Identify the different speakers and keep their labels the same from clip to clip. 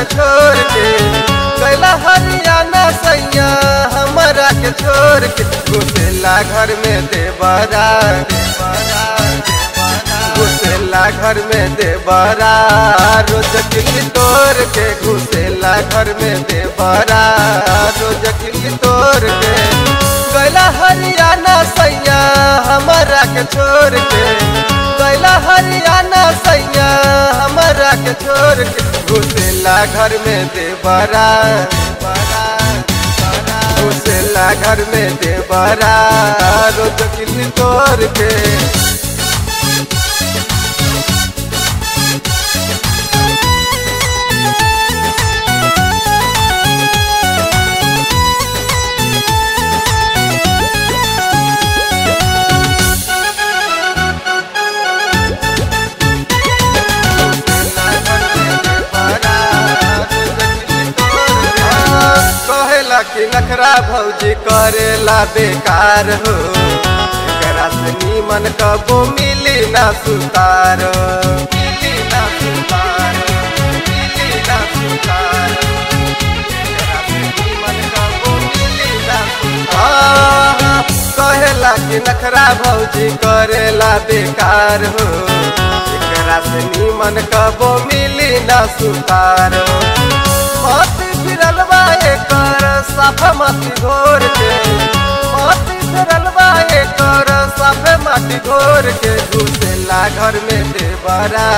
Speaker 1: छोड़ के कैला हरियाणा सैया हमारा के छोड़ के घुसेला घर में देवरा घुसेला घर में देवरा रोज किल्ली तोड़ के घुसेला घर में देवरा रोज किल्ली तोड़ के कैला हरियाणा सैया हमारा के छोड़ के कैला हरियाणा सैया हमारा के छोड़ के घुसेला घर में देवरा घुसेला घर में देवरा रोज किल्ली तोड़ के कहेला कि नखरा भौजी करेला बेकार हो एकरा से नीमन कबो मिली ना सुतार मिली ना सुतार मिली ना सुतार एकरा से नीमन कबो मिली ना सुतार कहेला कि नखरा भौजी करेला बेकार हो एकरा से नीमन कबो मिली ना सुतार मत फिरल बा एकर साफ माटी घोर के मत फिरल बा एकर साफ माटी घोर के घुसेला घर में देवरा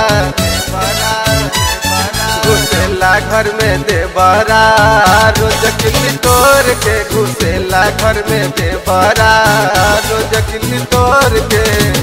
Speaker 1: घुसेला घर में देवरा रोज किल्ली तोड़ के घुसेला घर में देवरा रोज किल्ली तोड़ के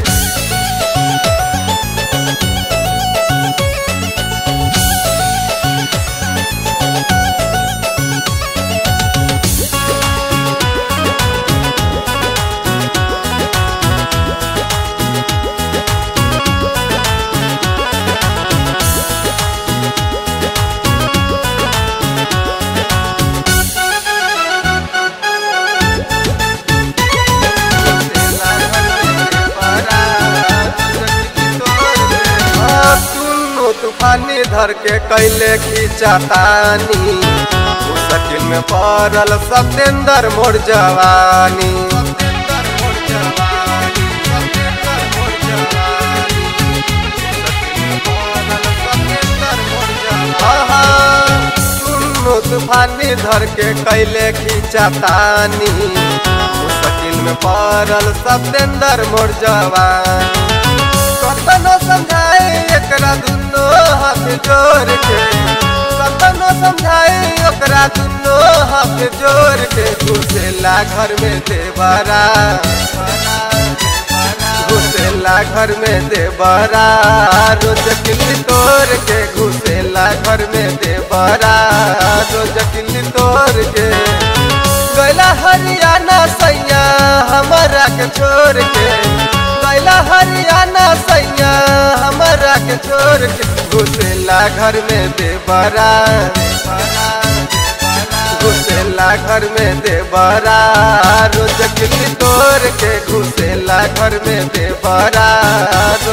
Speaker 1: तूफानी धर के कैले खींचतानी मुश्किल में पड़ल सत्येंद्र मोर जवानी तूफानी धर के कैले खींचतानी मुश्किल में पड़ल सत्येंद्र मोर जवानी कतनो समझाए एकरा दुनो हाथ जोड़ के कतनो समझाए ओकरा दुनो हाथ जोड़ के घुसेला घर में देवरा घुसेला घर में देवरा रोज किल्ली तोड़ के घुसेला घर में देवरा रोज किल्ली तोड़ के गैला हरियाणा सैया हमारा के छोड़ के गैला हरियाणा सैया हमारा के छोड़ के घुसेला घर में देवरा घुसेला घर में देवरा रोज किल्ली तोड़ के घुसेला घर में देवरा